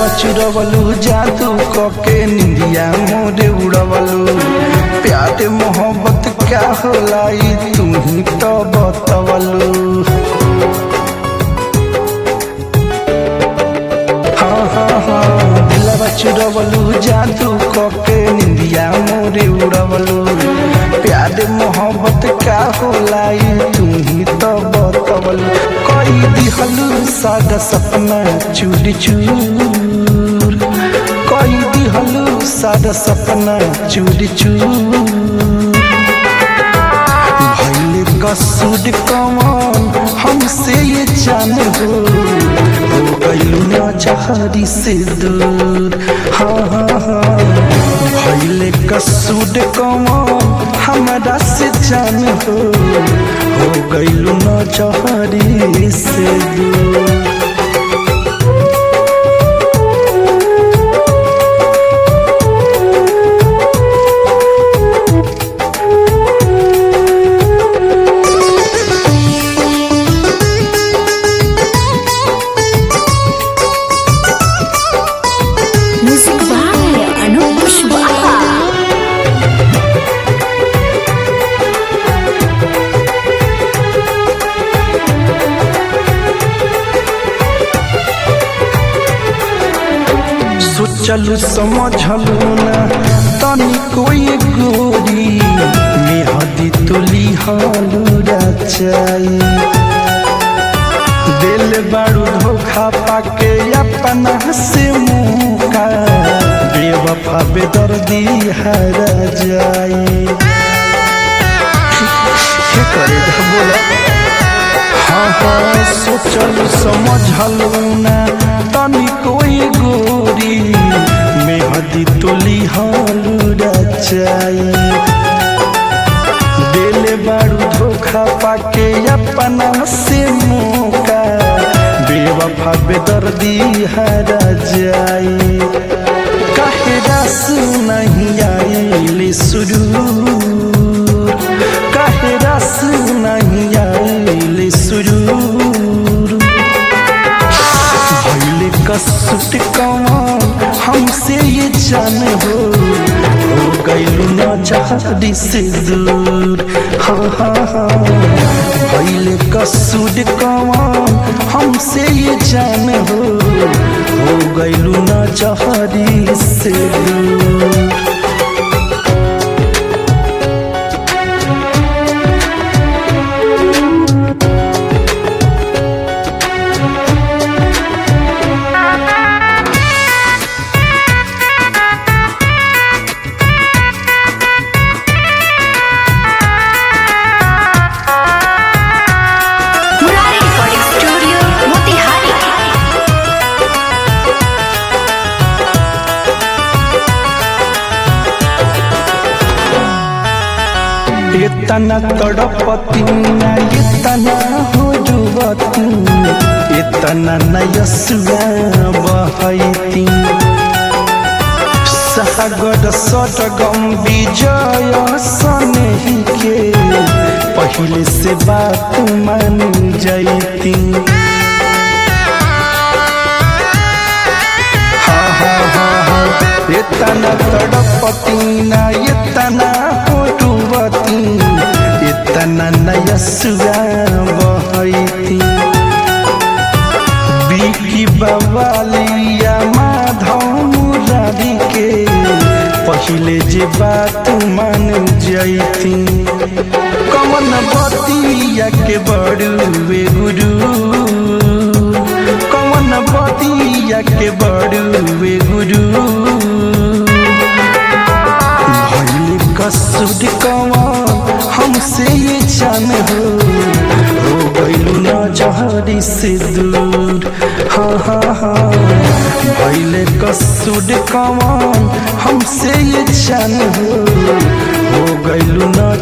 दिलवा चुरवलू जादू कके निंदिया मोरे उड़वलू प्यार मोहब्बत क्या होला ई तू ही तो बतवलू हाँ हाँ हाँ दिलवा चुरवलू जादू कके निंदिया मोरे उड़वलू प्यार मोहब्बत क्या होला ई तू ही तो बतवलू कई दिहलू सादा सपना चूर चूर कई दिहलू सादा सपना चूर चूर भैल कसूर कमान हमसे ये जान हो हो गइलू ना चाहरी से दूर हाँ हाँ हाँ भैल कसूर कमान हमरा से जान हो हो गइलू ना चाहरी से दूर Music by Anup Pushwaha. सोचलू समझलू ना तनी कोई गोरी मेहदी तुली हालू रचाई दिल बारू धोखा पाके अपना से मुका बेवफा बेदर्दी हर जाई के करे बोला हाँ हाँ सोचल समझल ना तनी कोई गोरी मेहदी तुली हालू रचाई दिल बारू धोखा पाके अपना से मौका बेवफा बेदर्दी हर जाई काहे रस नहीं आइल सुरूर काहे रस नहीं आइल सुरूर भइल कसुट कमान हमसे ये जान हो हो गइलू ना चाहरी से दूर हाँ हाँ हाँ भइल कसुट कमान हमसे ये जान हो हो गइलू ना चाहरी से दूर Murari Recording Studio, Motihari. इतना तड़पती ना इतना हो जुवती इतना नयसुआ बहती सागर सटगम विजय सनही के पहले से बात मान जैती हाँ हाँ हाँ हाँ इतना तड़पती ना इतना होटुवती इतना नयसुआ बहती बिकी बवालिया माधव मुरारी के पहले जे बात मान जैती कमन बतिया के बड़ुए गुरु कमन बतिया के बड़ुए गुरु भइल कसुर कमान हमसे ये जान हो हो गइलू ना जहरी से दूर हाँ हाँ हाँ भइल कसुर कमान हमसे ये जान हो हो गइलू ना